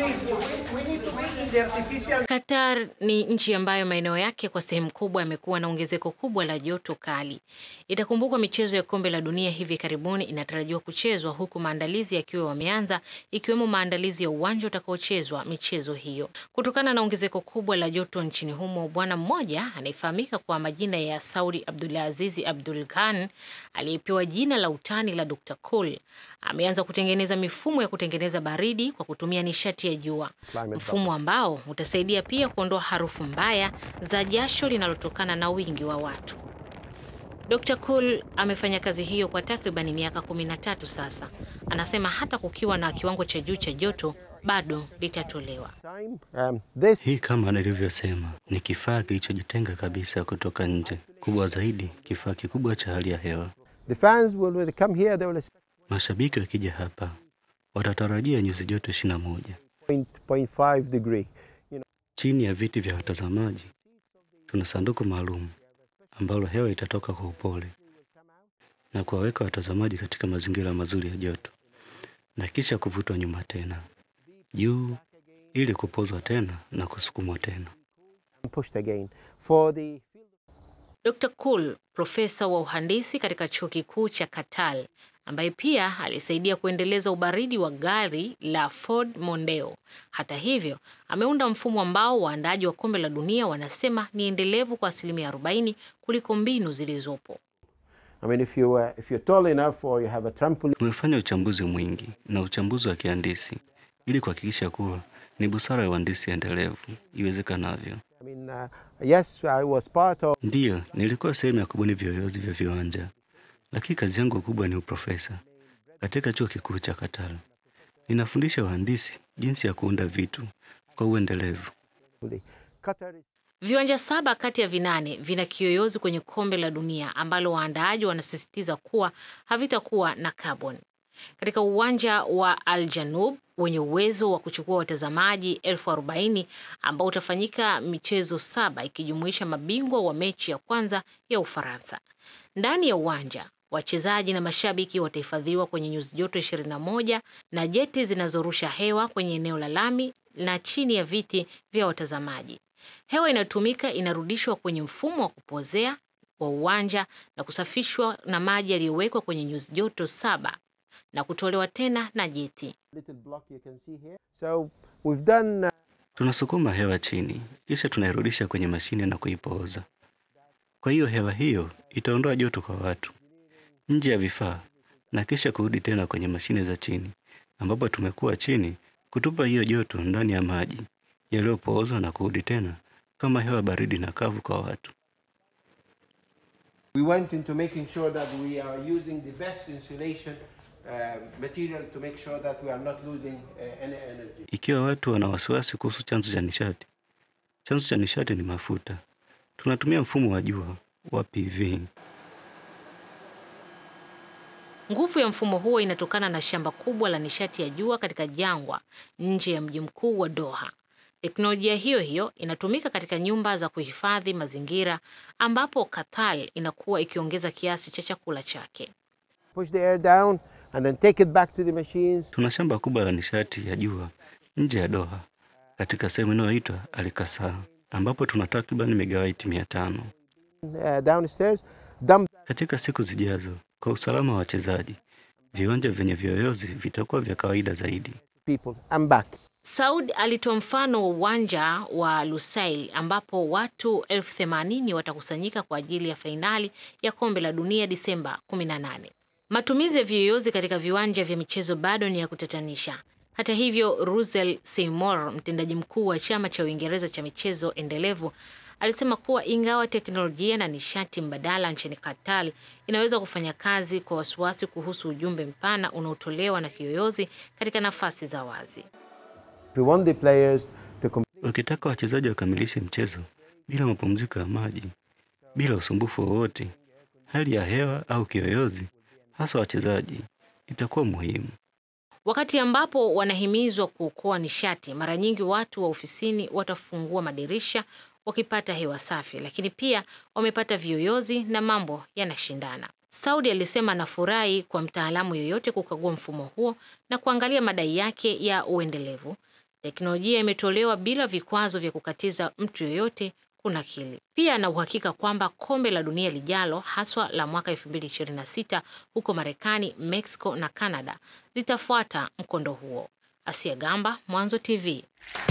Qatar ni nchi ambayo maeneo yake kwa sehemu kubwa yamekuwa na ongezeko kubwa la joto kali. Itakumbukwa michezo ya kombe la dunia hivi karibuni inatarajiwa kuchezwa huku maandalizi yakiwa wameanza, ikiwemo maandalizi ya uwanja utakaochezwa michezo hiyo. Kutokana na ongezeko kubwa la joto nchini humo, bwana mmoja anayefahamika kwa majina ya Saudi Abdulazizi Abdul Khan aliyepewa jina la utani la Dr. Cool ameanza kutengeneza mifumo ya kutengeneza baridi kwa kutumia nishati ya jua, mfumo ambao utasaidia pia kuondoa harufu mbaya za jasho linalotokana na wingi wa watu. Dr. Cool amefanya kazi hiyo kwa takribani miaka 13 sasa. Anasema hata kukiwa na kiwango cha juu cha joto bado litatolewa. Um, this Hii kama nilivyosema ni kifaa kilichojitenga kabisa kutoka nje. Kubwa zaidi, kifaa kikubwa cha hali ya hewa. the fans will when they come here they will Mashabiki wakija hapa watatarajia nyuzi joto 21 point point five degree. chini ya viti vya watazamaji. Tuna sanduku maalum ambalo hewa itatoka kwa upole na kuwaweka watazamaji katika mazingira mazuri ya joto na kisha kuvutwa nyuma tena juu ili kupozwa tena na kusukumwa tena. and pushed again for the Dr. Cool, profesa wa uhandisi katika chuo kikuu cha Katal, ambaye pia alisaidia kuendeleza ubaridi wa gari la Ford Mondeo. Hata hivyo, ameunda mfumo ambao waandaaji wa kombe la dunia wanasema ni endelevu kwa asilimia 40 kuliko mbinu zilizopo. I mean if you uh, if you're tall enough or you have a trampoline Tumefanya uchambuzi mwingi na uchambuzi wa kihandisi ili kuhakikisha kuwa ni busara ya uhandisi endelevu iwezekanavyo. I mean uh, yes I was part of Ndiyo, nilikuwa sehemu ya kubuni viyoyozi vya viwanja, lakini kazi yangu kubwa ni uprofesa katika chuo kikuu cha Katal. Ninafundisha wahandisi jinsi ya kuunda vitu kwa uendelevu. the Qatar is Viwanja saba kati ya vinane vina kiyoyozi kwenye kombe la dunia ambalo waandaaji wanasisitiza kuwa havitakuwa na carbon. Katika uwanja wa Al Janub wenye uwezo wa kuchukua watazamaji elfu arobaini ambao utafanyika michezo saba ikijumuisha mabingwa wa mechi ya kwanza ya Ufaransa. Ndani ya uwanja wachezaji na mashabiki watahifadhiwa kwenye nyuzi joto 21 na jeti zinazorusha hewa kwenye eneo la lami na chini ya viti vya watazamaji. Hewa inayotumika inarudishwa kwenye mfumo wa kupozea wa uwanja na kusafishwa na maji yaliyowekwa kwenye nyuzi joto saba na kutolewa tena na jeti. little block you can see here. So we've done uh, Tunasukuma hewa chini, kisha tunairudisha kwenye mashine na kuipooza. Kwa hiyo hewa hiyo itaondoa joto kwa watu nje ya vifaa na kisha kurudi tena kwenye mashine za chini, ambapo tumekuwa chini kutupa hiyo joto ndani ya maji yaliyopoozwa na kurudi tena kama hewa baridi na kavu kwa watu. we went into making sure that we are using the best insulation uh, material to make sure that we are not losing uh, any energy. Ikiwa watu wana wasiwasi kuhusu chanzo cha nishati, chanzo cha nishati ni mafuta. Tunatumia mfumo wa jua wa PV. Nguvu ya mfumo huo inatokana na shamba kubwa la nishati ya jua katika jangwa nje ya mji mkuu wa Doha. Teknolojia hiyo hiyo inatumika katika nyumba za kuhifadhi mazingira ambapo Qatar inakuwa ikiongeza kiasi cha chakula chake. Push the air down and then take it back to the machines. Tuna shamba kubwa la nishati ya jua nje ya Doha katika sehemu inayoitwa Alikasa ambapo tuna takriban megawaiti mia tano. Uh, downstairs, dump Katika siku zijazo, kwa usalama wa wachezaji, viwanja vyenye viyoyozi vitakuwa vya kawaida zaidi. people and back. Saud alitoa mfano wa uwanja wa Lusail ambapo watu elfu themanini watakusanyika kwa ajili ya fainali ya kombe la dunia Disemba 18. Matumizi ya viyoyozi katika viwanja vya michezo bado ni ya kutatanisha. Hata hivyo, Russell Seymour, mtendaji mkuu wa chama cha Uingereza cha michezo endelevu, alisema kuwa ingawa teknolojia na nishati mbadala nchini Qatar inaweza kufanya kazi kwa wasiwasi kuhusu ujumbe mpana unaotolewa na kiyoyozi katika nafasi za wazi. If we want the players to complete Wakitaka wachezaji wakamilishe mchezo bila mapumziko ya maji, bila usumbufu wowote, hali ya hewa au kiyoyozi, hasa wachezaji, itakuwa muhimu. Wakati ambapo wanahimizwa kuokoa nishati, mara nyingi watu wa ofisini watafungua madirisha wakipata hewa safi, lakini pia wamepata viyoyozi na mambo yanashindana. Saudi alisema anafurahi kwa mtaalamu yoyote kukagua mfumo huo na kuangalia madai yake ya uendelevu. Teknolojia imetolewa bila vikwazo vya kukatiza mtu yoyote kunakili. Pia ana uhakika kwamba kombe la dunia lijalo, haswa la mwaka 2026 huko Marekani, Mexico na Canada zitafuata mkondo huo. Asia Gamba, Mwanzo TV.